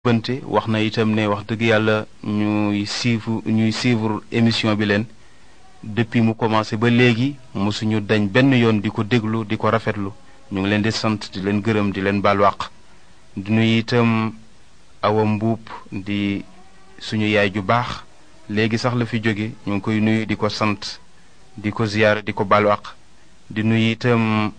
bante wax na itam ne wax dëgg yàlla ñuy suivre ñuy suivre émission bi leen depuis mu commencé ba léegi mosuñu dañ benn yoon di ko déglu di ko rafetlu ñu ngi leen di sant di leen gërëm di leen baal wàq di nuyu itam awa mbuub di suñu yaay ju baax léegi sax la fi jóge ñu ngi koy nuyu di ko sant di ko ziyaar di ko baal wàq di nuyu itam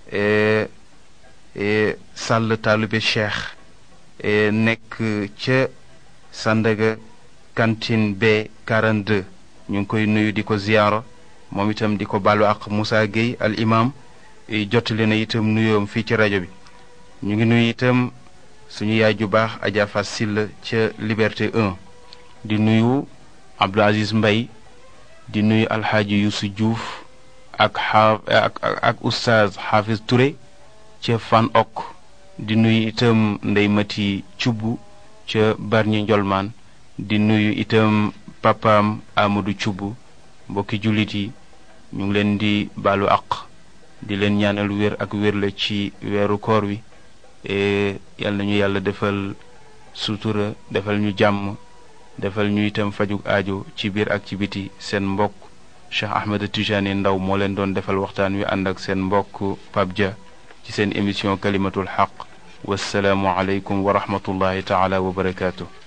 sàll taalube cheikh nekk ca Sandaga cantine B 42 ñu ngi koy nuyu di ko ziyaara moom itam di ko baalu ak Moussa Gueye al imam jottali na itam nuyoom fii ci rajo bi ñu ngi nuyu itam suñu yaay ju baax Adja Fass Silla ca Liberté 1 di nuyu Abdou Aziz Mbay di nuyu alxaaji Youssou Diouf ak xaaf ak ak oustaz Hafiz Touré ca Fan ok di nuyu itam ndey mati cubb ca barñi njolmaan di nuyu itam papaam amadou cubb mbokki jullit yi ñu ngi leen di baalu àq di leen ñaanal wér ak wér la ci weeru koor wi yal nañu yàlla defal sutura defal ñu jàmm defal ñu itam fajug aajo ci biir ak ci biti seen mbokk Cheikh Ahmed Tijani Ndaw moo leen doon defal waxtaan wi ànd ak seen mbokk Pape Dia ci seen émission kalimatul xaq wassalaamu aleykum wa rahmatullahi taala wa barakaatu